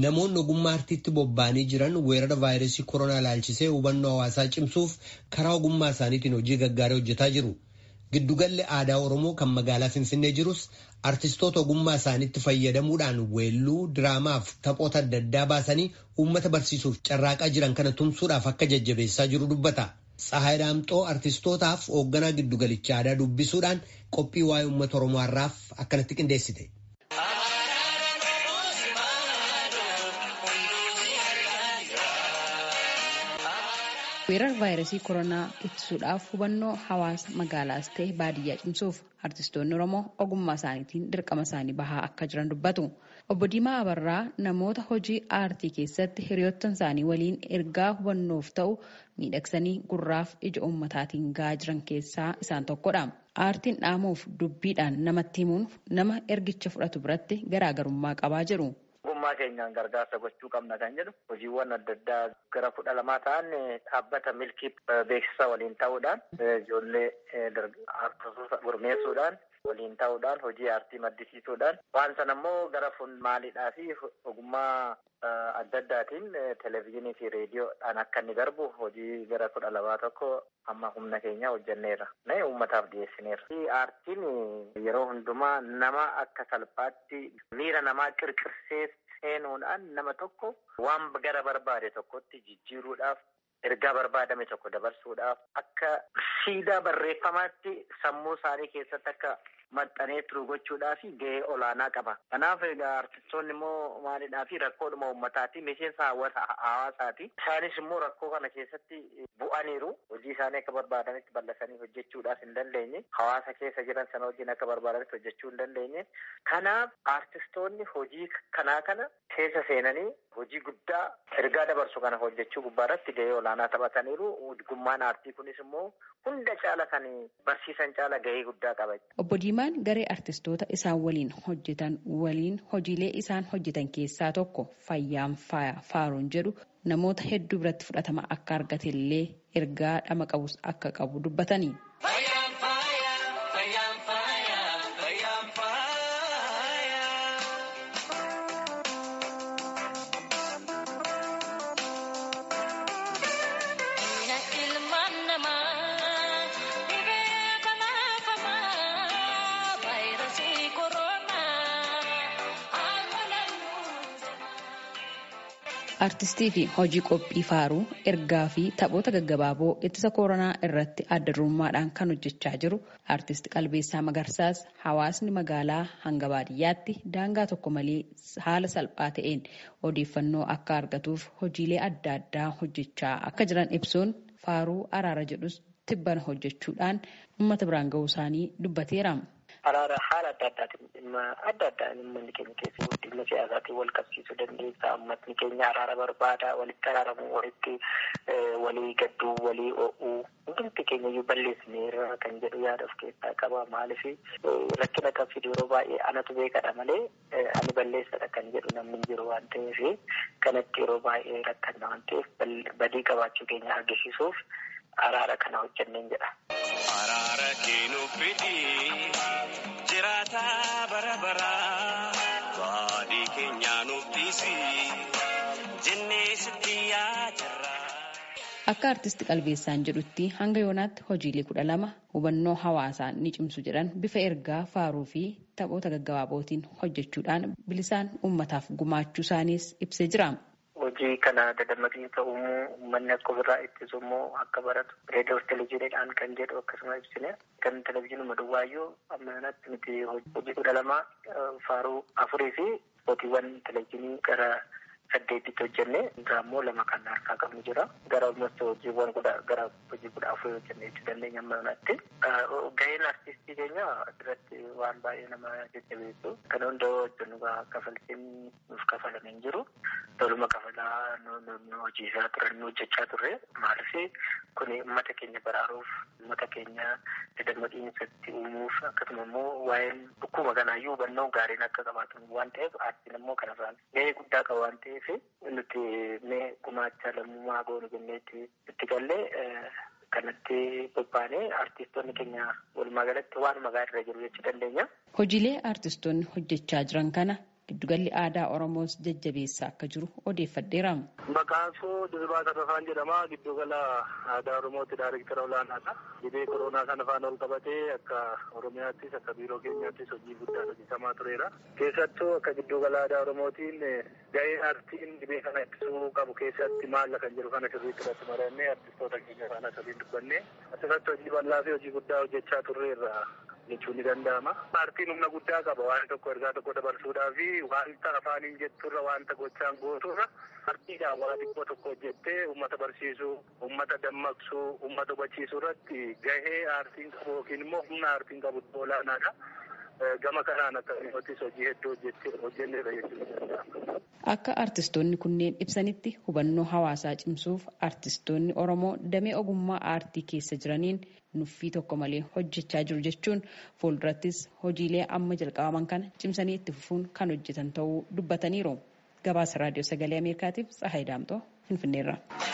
Namoonni ogummaa artiitti bobba'anii jiran weerara vaayirasii koronaa ilaalchisee hubannoo hawaasaa cimsuuf karaa ogummaa isaaniitiin hojii gaggaarii hojjetaa jiru. Giddugalli aadaa Oromoo kan magaalaa Finfinnee jirus artistoota ogummaa isaaniitti fayyadamuudhaan weelluu, diraamaaf taphoota adda addaa baasanii uummata barsiisuuf carraaqaa jiran kana tumsuudhaaf akka jajjabeessaa jiru dubbata. Tsahaay Daamxoo artistootaaf hoogganaa giddugalichaa aadaa dubbisuudhaan qophii waa'ee uummata Oromoo har'aaf akkanatti qindeessite. weerara vaayirasii koronaa ittisuudhaaf hubannoo hawaasa magaalaas ta'e baadiyyaa cimsuuf artistoonni oromoo ogummaa isaaniitiin dirqama isaanii bahaa akka jiran dubbatu obbo Diimaa Abarraa namoota hojii aartii keessatti hiriyoottan isaanii waliin ergaa hubannoof ta'u miidhagsanii gurraaf ija uummataatiin gahaa jiran keessaa isaan tokkodha. Aartiin dhaamuuf dubbiidhaan namatti himuun nama ergicha fudhatu biratti garaagarummaa qabaa jiru. ogummaa keenyaan gargaarsa gochuu qabna kan jedhu hojiiwwan adda addaa gara kudha lamaa ta'an dhaabbata milkii beeksisa waliin ta'uudhaan ijoollee artistoota gurmeessuudhaan waliin ta'uudhaan hojii aartii maddisiisuudhaan waan sana immoo gara maaliidhaa fi ogummaa adda addaatiin televezyiinii fi reediyoodhaan akka inni darbu hojii gara kudha lamaa tokko amma humna keenya hojjenneerra. Mee uummataaf dhiyeessineerra. Aartiin yeroo hundumaa nama akka salphaatti miira namaa qirqirsee seenuudhaan nama tokko waan gara barbaade tokkotti jijjiiruudhaaf ergaa barbaadame tokko dabarsuudhaaf akka siidaa barreeffamaatti sammuu isaanii keessatti akka maxxanee turu gochuudhaaf gahee olaanaa qaba. Kanaaf egaa artistoonni immoo maalidhaa fi rakkoodhuma uummataati miseensa hawaasaati. Isaanis immoo rakkoo kana keessatti bu'aniiru. Hojii isaanii akka barbaadanitti bal'isanii hojjechuudhaaf hin dandeenye. Hawaasa keessa jiran sana wajjin akka barbaadanitti hojjechuu hin dandeenye. Kanaaf artistoonni hojii kanaa kana keessa seenanii hojii guddaa ergaa dabarsu kana hojjechuu gubbaarratti gahee olaanaa taphataniiru. Gummaan aartii kunis immoo hunda caala kan barsiisan caala gahee guddaa qaba. Obbo Diimaan garee artistoota isaan waliin hojjetan waliin hojiilee isaan hojjetan keessaa tokko fayyaan faaya faaruun jedhu namoota hedduu biratti fudhatama akka argate illee ergaa dhama qabus akka qabu dubbatanii. Artistii fi hojii qophii faaruu ergaa fi taphoota gaggabaaboo ittisa koronaa irratti adda durummaadhaan kan hojjechaa jiru artist Qalbeessaa Magarsaas hawaasni magaalaa hanga baadiyyaatti daangaa tokko malee haala salphaa ta'een odeeffannoo akka argatuuf hojiilee adda addaa hojjechaa akka jiran ibsuun faaruu araara jedhus tibbana hojjechuudhaan uummata biraan ga'uu isaanii dubbateera. Araara haala adda addaatiin dhimma adda addaan uummanni keenya keessa guddina siyaasaatiin wal qabsiisuu dandeessa. Uummatni keenya araara barbaada. Walitti araaramuu, walitti walii gadduu, walii o'uu. Hundumti keenya iyyuu balleessineerra kan jedhu yaada of keessaa qaba. Maaliif rakkina kan fidu yeroo baay'ee anatu beekadha malee ani balleessadha kan jedhu namni hin jiru waan ta'eef kanatti yeroo baay'ee rakkanna waan ta'eef badii qabaachuu keenya argisiisuuf araara kana hojjanneen jedha. Araara keenuuf fidii jiraata bara baraa baadii keenyaa nuuf dhiisii jennee sitti yaajirra. Akka artisti qalbeessaan jedhutti hanga yoonaatti hojiilee kudha lama hubannoo hawaasaa ni cimsu jedhan bifa ergaa faaruu fi taphoota gaggabaabootiin hojjechuudhaan bilisaan uummataaf gumaachuu isaaniis ibsee jira. hojii kana dadammaqiinsa uumuu uummanni akka ofirraa ittisu immoo akka baratu reediyoo fi televezyiiniidhaan kan jedhu akkasuma ibsine kan televezyiinuma duwwaayyuu amma kanatti nuti hojii kudha lama faaruu afurii fi hojiiwwan televezyiinii gara saddeetitti hojjenne irraa immoo lama kan harkaa qabnu jira gara almost hojiiwwan kudha gara hojii kudha afurii hojjenne jechuu dandeenya amma kanatti gaheen artistii keenya asirratti waan baay'ee nama jajjabeessu kan hunda hojjennu kafaltiin nuuf kafalame hin jiru toluma kafalaa nu hojiisaa turan nu hojjechaa turre maaliif kun uummata keenya baraaruuf uummata keenya dadammaqiinsatti uumuuf akkasuma immoo waa'een dhukkuma kanaayyuu hubannoo gaariin akka qabaatan waan ta'eef aartiin immoo kanarraan gahee guddaa qaba waan ta'eef nuti mee gumaacha lammummaa goonu jenneetti itti gallee kanatti bobbaanee artistoonni keenya walumaa galatti waanuma gaarii irra jiru jechuu dandeenya. Hojiilee artistoonni hojjechaa jiran kana giddugalli aadaa oromoos jajjabeessaa akka jiru odeeffadheera. Maqaan koo Dirribii Tarrafaan jedhama. Giddugala aadaa oromootti daayirektara olaanaadha. Dhibee koronaa kana faana ol qabatee akka oromiyaattis akka biiroo keenyaattis hojii guddaa hojjetamaa tureera. Keessattuu akka giddugala aadaa oromootiin gahee aartiin dhibee kana ittisuu qabu keessatti maalla kan jedhu kana sirriitti irratti marannee artistoota keenya faana sirriin dubbanne asirratti hojii bal'aa fi hojii guddaa hojjechaa turreerra. jechuun ni danda'ama. Aartiin humna guddaa qaba waan tokko ergaa tokko dabarsuudhaa fi wanta afaaniin jetturra wanta gochaan gooturra aartiidhaan waa xiqqoo tokko hojjettee uummata barsiisuu, uummata dammaqsuu, uummata hubachiisuu irratti gahee aartiin qabu yookiin immoo humna aartiin qabu olaanaadha. Gama kanaan akkasumas hojii hedduu hojjenneerra jechuudha. Akka artistoonni kunneen ibsanitti hubannoo hawaasaa cimsuuf artistoonni Oromoo damee ogummaa aartii keessa jiraniin nuffii tokko malee hojjechaa jiru jechuun fuuldurattis hojiilee amma jalqabaman kana cimsanii itti fufuun kan hojjetan ta'uu dubbataniiru. Gabaasa raadiyoo sagalee Ameerikaatiif Tsahaay Daamtoo Finfinneerra.